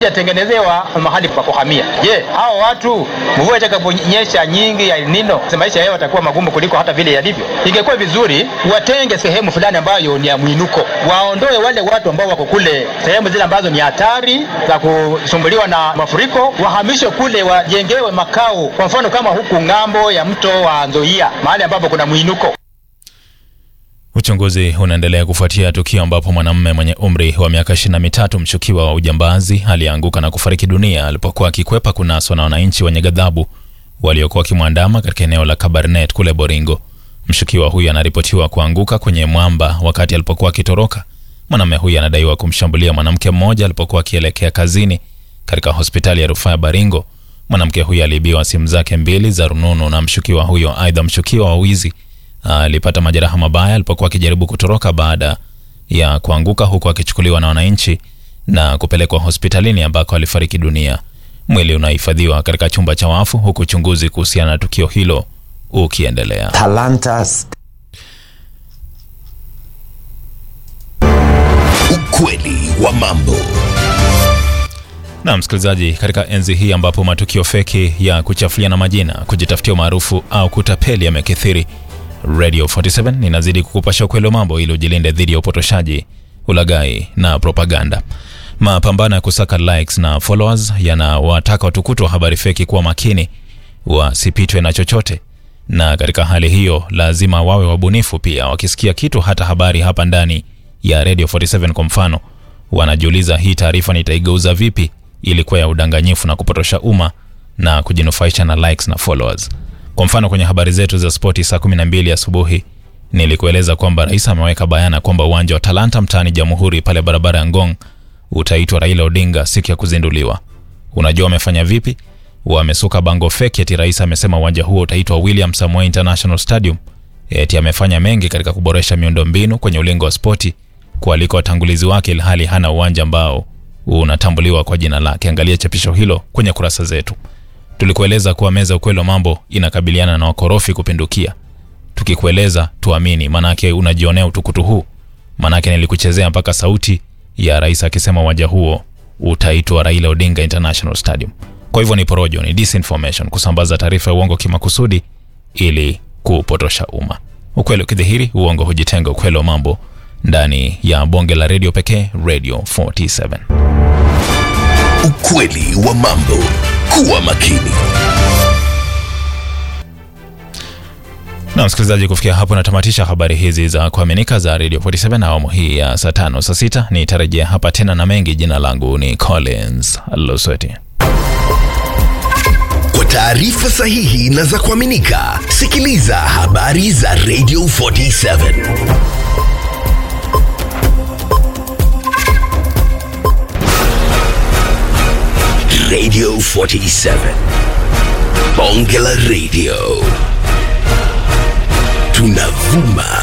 yatengenezewa mahali pa kuhamia. Je, hao watu mvua itakaponyesha nyingi ya El Nino, maisha yao yatakuwa magumu kuliko hata vile yalivyo. Ingekuwa vizuri watenge sehemu fulani ambayo ni ya mwinuko, waondoe wale watu ambao wako kule sehemu zile ambazo ni hatari za kusumbuliwa na mafuriko, wahamishwe kule, wajengewe makao, kwa mfano kama huku ng'ambo ya mto wa Nzoia, mahali ambapo kuna mwinuko. Uchunguzi unaendelea kufuatia tukio ambapo mwanamume mwenye umri wa miaka ishirini na mitatu mshukiwa wa ujambazi alianguka na kufariki dunia alipokuwa akikwepa kunaswa na wananchi wenye ghadhabu waliokuwa wakimwandama katika eneo la Kabarnet kule Boringo. Mshukiwa huyu anaripotiwa kuanguka kwenye mwamba wakati alipokuwa akitoroka. Mwanamume huyu anadaiwa kumshambulia mwanamke mmoja alipokuwa akielekea kazini katika hospitali ya rufaa ya Baringo. Mwanamke huyu aliibiwa simu zake mbili za rununu na mshukiwa huyo. Aidha, mshukiwa wa wizi alipata majeraha mabaya alipokuwa akijaribu kutoroka baada ya kuanguka huku akichukuliwa na wananchi na kupelekwa hospitalini ambako alifariki dunia. Mwili unahifadhiwa katika chumba cha wafu huku uchunguzi kuhusiana na tukio hilo ukiendelea. Talanta Ukweli wa mambo. Na msikilizaji, katika enzi hii ambapo matukio feki ya kuchafuliana majina, kujitafutia umaarufu au kutapeli yamekithiri, Radio 47 inazidi kukupasha ukweli wa mambo ili ujilinde dhidi ya upotoshaji, ulaghai na propaganda. Mapambano ya kusaka likes na followers yanawataka watukutu wa habari feki kuwa makini, wasipitwe na chochote, na katika hali hiyo lazima wawe wabunifu pia. Wakisikia kitu, hata habari hapa ndani ya Radio 47 kwa mfano, wanajiuliza hii taarifa nitaigeuza vipi ili kuwa ya udanganyifu na kupotosha umma na kujinufaisha na likes na followers. Kwa mfano kwenye habari zetu za spoti saa 12 asubuhi nilikueleza kwamba rais ameweka bayana kwamba uwanja wa Talanta mtaani Jamhuri pale barabara ya Ngong utaitwa Raila Odinga siku ya kuzinduliwa. Unajua wamefanya vipi? Wamesuka bango feki eti rais amesema uwanja huo utaitwa William Samoei International Stadium. Eti amefanya mengi katika kuboresha miundombinu kwenye ulingo wa spoti kualiko watangulizi wake, ilhali hana uwanja ambao unatambuliwa kwa jina lake. Angalia chapisho hilo kwenye kurasa zetu. Tulikueleza kuwa meza ukweli wa mambo inakabiliana na wakorofi kupindukia. Tukikueleza tuamini, manake unajionea utukutu huu. Manake nilikuchezea mpaka sauti ya rais akisema uwanja huo utaitwa Raila Odinga International Stadium. Kwa hivyo ni porojo, ni disinformation, kusambaza taarifa ya uongo kimakusudi ili kupotosha umma. Ukweli ukidhihiri, uongo hujitenga. Ukweli wa mambo ndani ya bonge la redio pekee, Radio 47. Ukweli wa mambo. Kuwa makini. Na msikilizaji, kufikia hapo natamatisha habari hizi za kuaminika za Radio 47 na awamu hii ya saa tano saa sita. Nitarejea hapa tena na mengi. Jina langu ni Collins Losweti. Kwa taarifa sahihi na za kuaminika, sikiliza habari za Radio 47. Radio 47. Bonge la Radio. Tunavuma